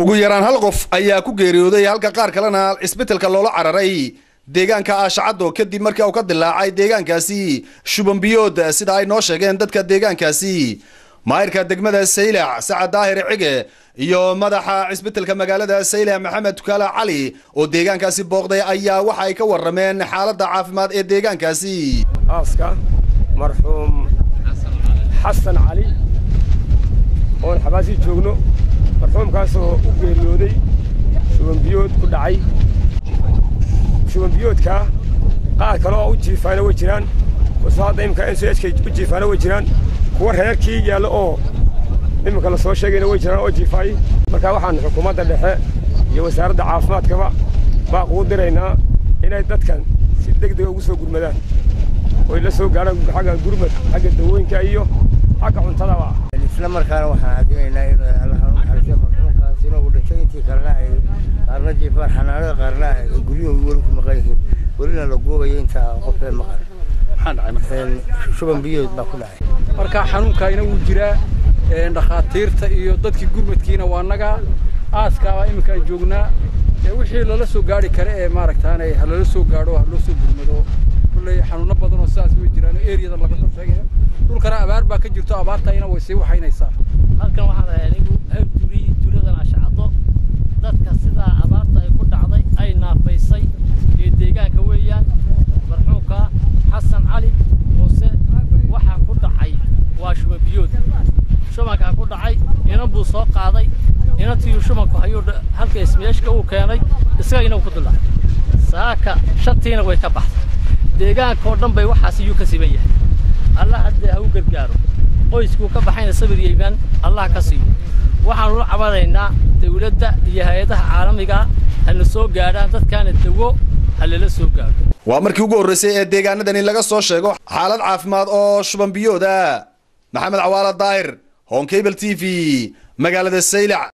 ugu yaraan hal qof ayaa ku geeriyooday halka qaar kalena cisbitalka loola cararay deegaanka aashacaddo kadib markii uu ka dilaacay deegaankaasi shubanbiyood sida ay noo sheegeen dadka deegaankaasi maayirka degmada saylac sacad daahir cige iyo madaxa cisbitalka magaalada saylac maxamed tukaale cali oo deegaankaasi booqday ayaa waxa ay ka warrameen xaaladda caafimaad ee deegaankaasi aaska marxuum xasan cali oon xabaasii joogno marxuumkaasoo u geeriyooday shubanbiyood ku dhacay shubanbiyoodkaa qaar kale oo u jiifaana way jiraan kuwaasoo hadda iminka n c h u jiifaana way jiraan kuwa reerkii yaalla oo iminka la soo sheegayna way jiraan oo jiifaay marka waxaan xukuumadda dhexe iyo wasaaradda caafimaadkaba baaq ugu diraynaa inay dadkan si deg dega ugu soo gurmadaan oy la soo gaadhaan xagga gurmad xagga dawooyinka iyo xagga cuntadaba isla markaana waxaan caadinaynaa inuu allaha u naxariisto marxuumkaas inuu dhintay intii kalena ay qaarna jiifaan xanaanada qaarna ay guryahooda weli ku maqan yihiin welina la goobayo inta qofee maqan shuban biyood baa ku dhacay marka xanuunkaayna wuu jiraa dhakhaatiirta iyo dadkii gurmadkiina waa naga aaskaaba iminka aan joognaa wixii lala soo gaari kare ee maaragtaane halala soo gaadho ha loo soo gurmado kulley xanuuno badan oo sidaas way jiraan oo eriyadan laga soo sheegaya dhulkana abaar baa ka jirto abaartayna way sii waxaynaysaa halkan waxaan ahay anigu hawduri tuuladan ashacdo dadka sidaa abaarta ay ku dhacday ay naafaysay ee deegaanka weeyaan marxuumka xasan cali muuse waxaa ku dhacay waa shubanbiyood shubankaa ku dhacay inan buu soo qaaday inantiiyu shubanku hayuu halka ismeeshka uu keenay isagayna ku dulacay saaka shantiina way ka baxday deegaanka oo dhan bay waxaas iyuu ka siban yahay allah haddee ha u gargaaro qoyskuu ka baxayna sabir iyo iimaan allah ka siiyo waxaanu la cabadaynaa dawladda iyo hay-adaha caalamiga hana soo gaadhaan dadkaana dawo ha lala soo gaadho waa markii ugu horraysay ee deegaanadani laga soo sheego xaalad caafimaad oo shubanbiyooda maxamed cawaala daahir honkable t v magaalada saylac